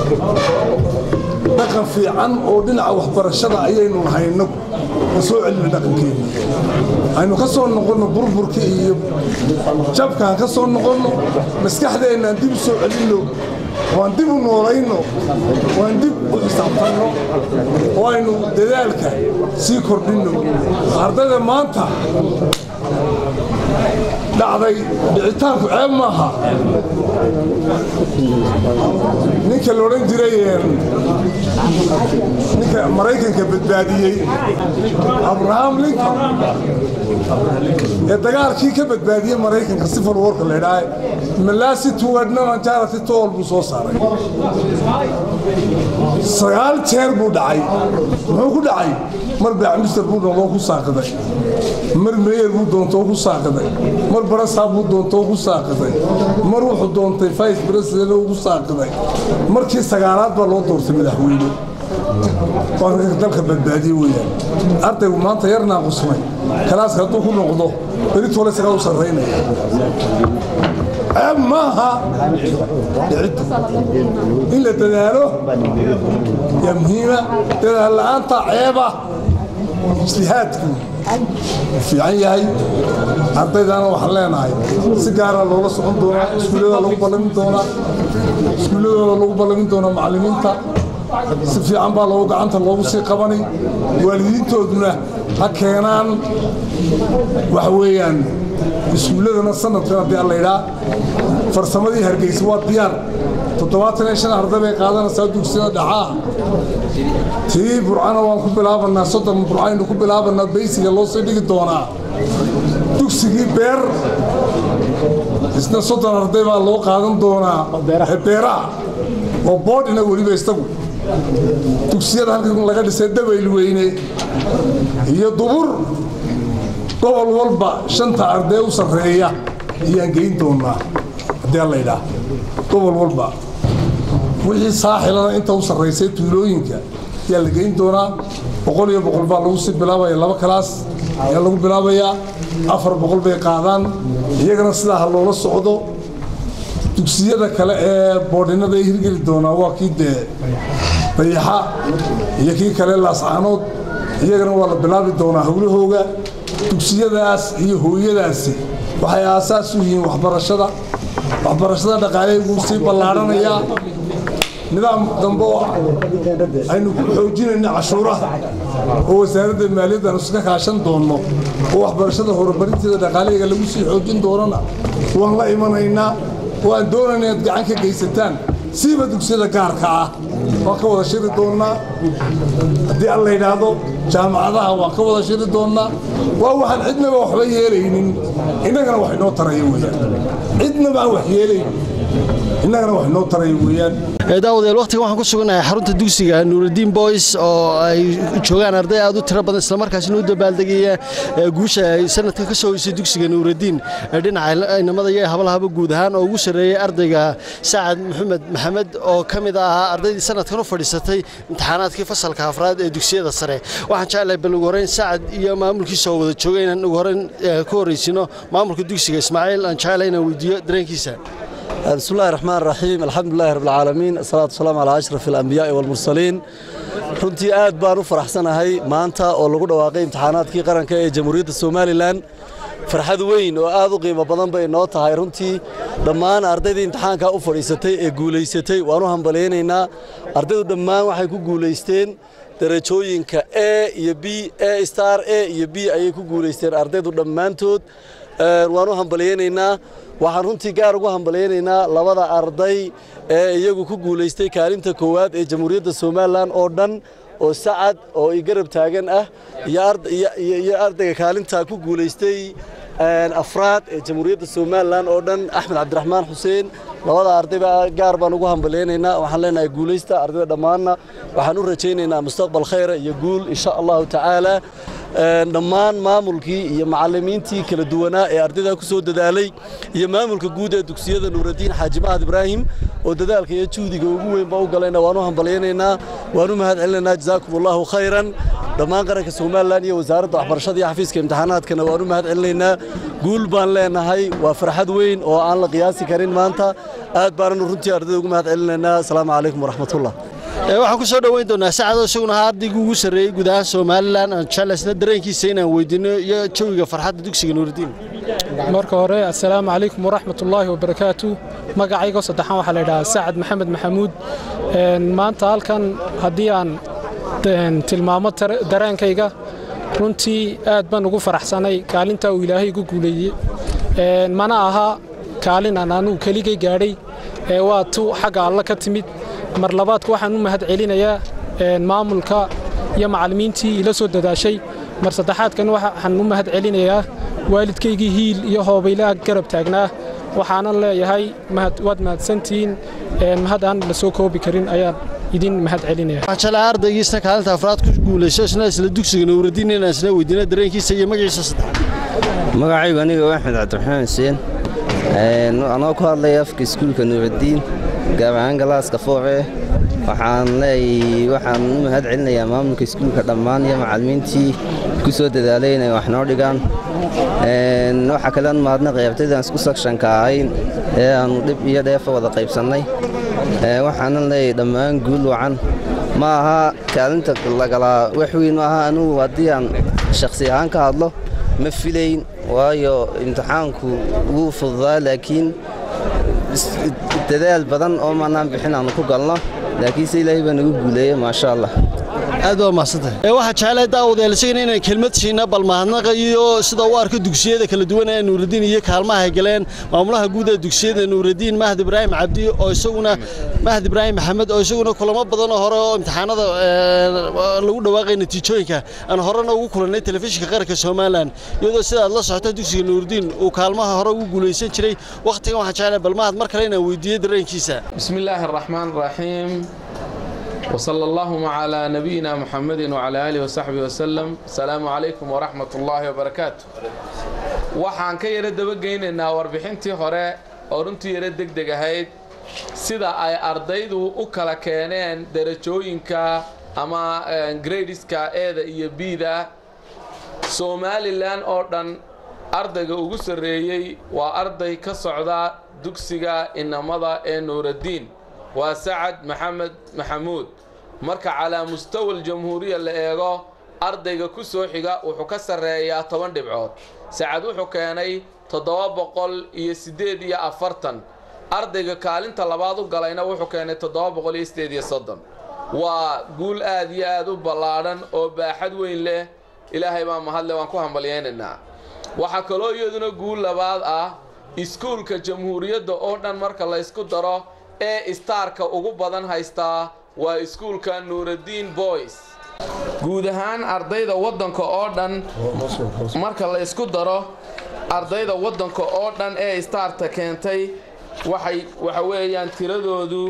dhaqan fiican oo dhinaca waxbarashada ayaynu lahayn inagu ma soo celino dhaqankeena aynu ka soo noqonno burburka iyo jabkaan ka soo noqonno maskaxdeennaan dib u soo celinno waan dib u noolayno waan dib u xisaabtanno oo aynu dadaalka sii kordhinno ardayda maanta dhacday dhicitaanku ceeb maaha ninka la odhan jiray ninka maraykanka badbaadiyey abraham lincoln ee dagaalkii ka badbaadiyey maraykanka civil warka la idhaahay malasi toward non-charity tool buu soo saaray sagaal jeer buu dhacay muxuu ku dhacay mar baacmister buu noqdoo ku saaqiday mar meyer buu doontoo ku saaqiday mar barasaab buu doontoo ku saaqiday mar wuxuu doontay vice president ugu saaqiday markii sagaalaad baa loo doortay madaxweyne waa dalka badbaadiye weeyaan ardaygu maanta yar naaqusmay kalaaska hadduu ku noqdo beritole isagaa u sarraynaya ceeb maaha dhiciddu in la dadaalo yaa muhiima dadaal la'aanta ceeba ijtihaadku fiican yahay ardaydana waxaan leenahay si gaara loola socon doonaa iskuullada lagu ballamin doonaa iskuulladooda lagu ballamin doonaa macallimiinta si fiican baa loogu gacanta loogu sii qabanay waalidiintooduna ha keenaan waxa weeyaan iskuulladana sanadkan haddii aan laydhaa farsamadii hargeysa waa diyaar toddobaatan iyo shan arday bay qaadanaysaa dugsiyada dhaxaa tii burcana waan ku bilaabanaa soddon burcaynu ku bilaabanaa baysiga loo sii dhigi doonaa dugsigii beer isna soddon arday baa loo qaadan doonaa beeraha oo boodhina weliba isagu dugsiyada halkan laga dhisay dabayl weyne iyo dubur gobol walba shanta arday u sarreeya ayaan geyn doonaa haddii alla idhaah gobol walba wixii saaxilana inta u sarraysay tuulooyinka ayaa la geyn doonaa boqol iyo boqol baa lagu sii bilaabaya laba kalaas ayaa lagu bilaabayaa afar boqol bay qaadaan iyagana sidaa ha loola socdo dugsiyada kale ee boodhinada ay hirgeli doonaa waa kii dee dayaxa iyo kii kale laascaanood iyagana waa la bilaabi doonaa howlahooga dugsiyadaas iyo hooyadaasi waxay aasaas u yihiin waxbarashada waxbarashada dhaqaaleegu sii ballaadhanayaa nidaam dambe oo aynu ku xoojinayna cashuuraha oo wasaaradda maaliyadda aanu iska kaashan doonno oo waxbarashada horumarinteeda dhaqaalaheega lagu sii xoojin doonana waan la imanaynaa waan doonayna inaad gacan ka geysataan siiba dugsiyada gaarka ah waan ka wada shiri doonnaa haddii alla yidhaahdo jaamacadaha waan ka wada shiri doonnaa waa waxaan cidnaba waxba yeelaynin innagana wax inoo taraya weeyaan cidnaba aan wax yeelaynin innagana wax inoo taraya weeyaan daawadayaal waqtigan waxaan ku suganahay xarunta dugsiga nuurudiin boys oo ay joogaan arday aad u tiro badan islamarkaasina u dabaaldegaya guusha ay sanadkan ka soo hoysay dugsiga nuurudiin dhinaca inamada iyo hablahaba guud ahaan oo ugu sarreeyey ardayga sacad maxamed maxamed oo ka mid ahaa ardaydii sanadkan u fadhiisatay imtixaanaadkii fasalka afraad ee dugsiyada sare waxaan jeclahay bal ugu horreyn sacad iyo maamulkiisa oo wada jooga inaan ugu horreyn ku horreysino maamulka dugsiga ismaaciil aan jeclahay inaan weydiiyo dareenkiisa بسم الله الرحمن الرحيم الحمد لله رب العالمين الصلاة والسلام على أشرف الأنبياء والمرسلين runtii aad baan u faraxsanahay maanta oo lagu dhawaaqay imtixaanaadkii qaranka ee jamhuuriyadda somalilan farxad weyn oo aad u qiimo badan bay noo tahay runtii dhammaan ardaydii imtixaankaa u fadhiisatay ee guulaysatay waan u hambalyaynaynaa ardaydu dhammaan waxay ku guulaysteen darajooyinka a iyo b a star a iyo b ayay ku guulaysteen ardaydu dhammaantood waan u hambalyaynaynaa waxaan runtii gaar ugu hambalyaynaynaa labada arday ee iyagu ku guulaystay kaalinta koowaad ee jamhuuriyadda somalilan oo dhan oo sacad oo i garab taagan ah iyo ardayga kaalinta ku guulaystay afraad ee jamhuuriyadda somalilan oo dhan axmed cabdiraxmaan xuseen labada ardayba gaar baan ugu hambalyaynaynaa waxaan leenahay guulaysta ardayda dhammaanna waxaan u rajaynaynaa mustaqbal khayra iyo guul insha allahu tacaala dhammaan maamulkii iyo macallimiintii kala duwanaa ee ardayda ku soo dadaalay iyo maamulka guud ee dugsiyada nuuraddiin xaaji mahad ibraahim oo dadaalka iyo juhdiga ugu weynba u galayna waan u hambalyaynaynaa waan u mahad celinaynaa jazaakum allahu khayran dhammaan qaranka somalilan iyo wasaaradda waxbarashada iyo xafiiska imtixaanaadkana waan u mahad celinaynaa guul baan leenahay waa farxad weyn oo aan la qiyaasi karin maanta aad baananu runtii ardayda ugu mahad celinaynaa asalaamu calaykum waraxmatullah waxaan ku soo dhoweyn doonaa sacadoo isaguna ahaa ardaygii ugu sarreeyey guud ahaan somalilan aan jeclaysna dareenkiisa inaan weydiino iyo jawiga farxadda dugsiga nuurudiin marka hore assalaamu calaykum waraxmatullaahi wabarakaatu magacaygo saddexaan waxaa la yidhahaa sacad maxamed maxamuud maanta halkan haddii aan tilmaamo dareenkayga runtii aad baan ugu faraxsanay kaalinta uu ilaahay igu guuleeyey mana aha kaalin aan anugu keligay gaadhay ee waa tu xagga alla ka timid mar labaadka waxaan u mahad celinayaa maamulka iyo macallimiintii ila soo dadaashay mar saddexaadkan waxaan u mahad celinayaa waalidkaygii hiil iyo hoobaylaha garab taagnaa waxaanan leeyahay waad mahadsantihiin mahad aan la soo koobi karin ayaan idin mahad celinaya waxaan jeclahay ardaygiisna kaalinta afraad ku guulayso isna isla dugsiga nuurudiin inaan isna weydiino dareenkiisa iyo magaciisa saddexaad magacaygu aniga waa axmed cabdiraxmaan xuseen anoo ku hadlaya afka iskuulka nuurudiin gaar ahaan galaaska fooce waxaan leeyay waxaan u mahad celinayaa maamulka iskuulka dhammaan iyo macallimiintii ku soo dadaalay inay wax noo dhigaan waxaa kalean mahadnaqay ardaydan isku sakshanka ahayn ee aannu dhib iyo dheefa wada qaybsannay waxaanan leeyay dhammaan guul wacan ma aha kaalinta lagalaa wax weyn ma aha anugu haddii aan shakhsi ahaan ka hadlo ma filayn waayo imtixaanku wuu fududaa laakiin dadaal badan oo maanaan bixin aanu ku galno laakiinse ilaahay baa nagu guuleeye maasha allah aad waa mahadsantahay ee waxaa jeclay daawadayaal isagana inaan kelmad siina bal mahadnaqa iyo sida u arko dugsiyada kala duwan ee nuuraddiin iyo kaalmaha ay galeen maamulaha guud ee dugsiyada nuuraddiin mahad ibraahim cabdi oo isaguna mahad ibraahim maxamed oo isaguna kulamo badan oo hore oo imtixaanada ee, lagu dhawaaqay natiijooyinka aan horena ugu kulannay telefishinka qaranka somalilan iyadoo sida aad la socoto dugsiga nuuraddiin uu kaalmaha hore ugu guulaysan jiray wakhtigan waxaan jeclay bal mahad mar kale inaan weydiiyo dareenkiisa بسم الله الرحمن الرحيم وصلى اللهم على نبينا محمد وعلى آله وصحبه وسلم السلام عليكم ورحمة الله وبركاته waxaan ka yara dabageynaynaa warbixintii hore oo runtii yara degdeg ahayd sida ay ardaydu u kala keeneen darajooyinka ama eh, gradeska eeda iyo bida somalilan oo dhan ardayga ugu sarreeyey waa arday ka socda dugsiga inamada ee nuuraddiin waa sacad maxamed maxamuud marka calaa mustawa aljamhuuriya la eego ardayga ku soo xiga wuxuu ka sarreeyaa toban dhibcood sacad wuxuu keenay toddoba boqol iyo siddeed iyo afartan ardayga kaalinta labaad u galayna wuxuu keenay toddoba boqol iyo siddeed iyo soddon waa guul aad iyo aad u ballaadhan oo baaxad weyn leh ilaahay baa mahadle waan ku hambalyaynaynaa waxaa kaloo iyaduna guul labaad ah iskuulka jamhuuriyadda oo dhan marka la ysku daro ee istaarka ugu badan haystaa waa iskuulka nuuraddiin boys guud ahaan ardayda waddanka oo dhan marka la ysku daro ardayda waddanka oo dhan ee istaarta keentay waxay waxa weeyaan tiradoodu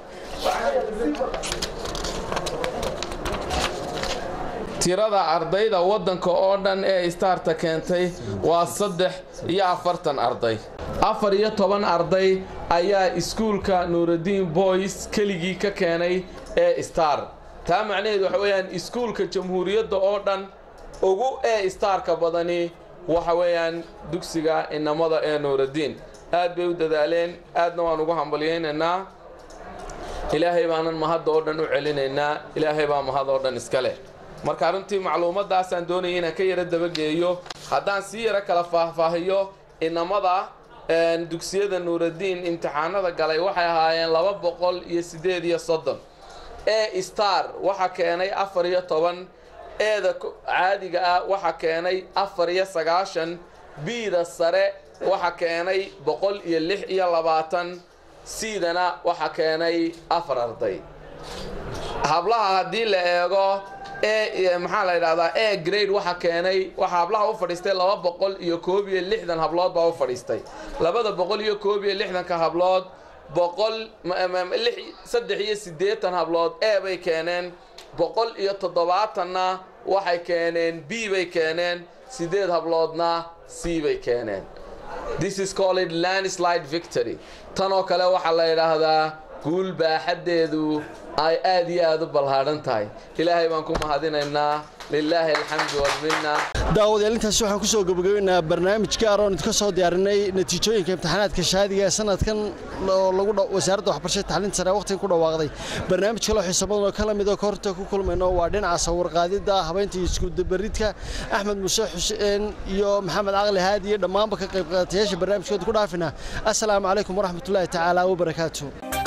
tirada ardayda waddanka oo dhan ee istaarta keentay waa saddex iyo afartan arday afar iyo toban arday ayaa iskuulka nuuraddiin boys keligii ka keenay ee star taa macnaheedu waxa weeyaan iskuulka jamhuuriyadda oo dhan ugu ee istaarka badani waxa weeyaan dugsiga inamada ee nuuraddiin aad bay u dadaaleen aadna waan ugu hambalyaynaynaa ilaahay baanan mahadda oo dhan u celinaynaa ilaahay baa mahad oo dhan iska leh marka runtii macluumadaasaan doonaya inaan ka yara dabageeyo haddaan sii yaro kala faahfaahiyo inamada een, dugsiyada nuuraddiin imtixaanada galay waxay ahaayeen laba boqol iyo siddeed iyo soddon ee star waxaa keenay afar iyo toban eeda ku- caadiga ah waxaa keenay afar iyo sagaashan biida sare waxaa keenay boqol iyo lix iyo labaatan siidana waxaa keenay afar arday hablaha haddii la eego e maxaa la yidhahdaa e grade waxa keenay waxaa hablaha u fadhiistay laba boqol iyo koob iyo lixdan hablood baa u fadhiistay labada boqol iyo koob iyo lixdanka hablood boqol ma- ma- lix- saddex iyo siddeetan hablood e bay keeneen boqol iyo toddobaatanna waxay keeneen b bay keeneen siddeed habloodna c bay keeneen this is called landslide victory tan oo kale waxaa la yidhaahdaa guul baaxaddeedu ay aad iyo aad u ballaadhan tahay ilaahay baan ku mahadinaynaa lilaahi alxamdu walminna daawadayaal intaasi waxaan ku soo gabagabeynaa barnaamij gaar oon idinka soo diyaarinay natiijooyinka imtixaanaadka shahaadiga ee sanadkan oo lagu dha- wasaaradda waxbarashada tacliinta sare waqtigan ku dhawaaqday barnaamij kaloo xiiso badan oo kala mid oo kahorta ku kulmayno waa dhinaca sawirqaadidda habeynta iyo iskudabaridka axmed muuse xuseen iyo maxamed caqli haadi iyo dhammaanba ka qayb qaatayaasha barnaamijkooda ku dhaafina assalaamu calaykum waraxmatullaahi tacaala wabarakaatu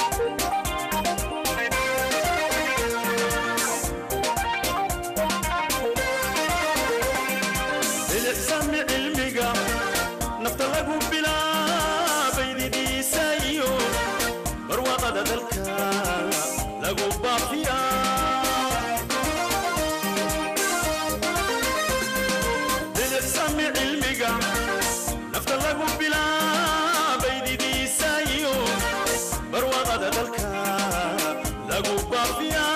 bilicsami cilmiga nafta lagu bilaabay didiisa iyo barwaaqada dalka lagu baafiya bilicsami cilmiga nafta lagu bilaabay didiisa iyo barwaaqada dalka lagu baafiya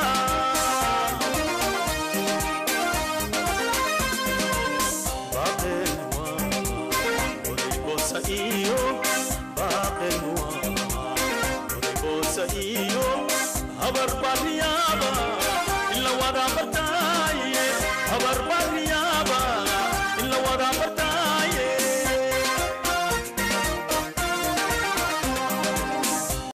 habar baryaaba ila wada bartaaye habar baryaaba ila wada bartaaye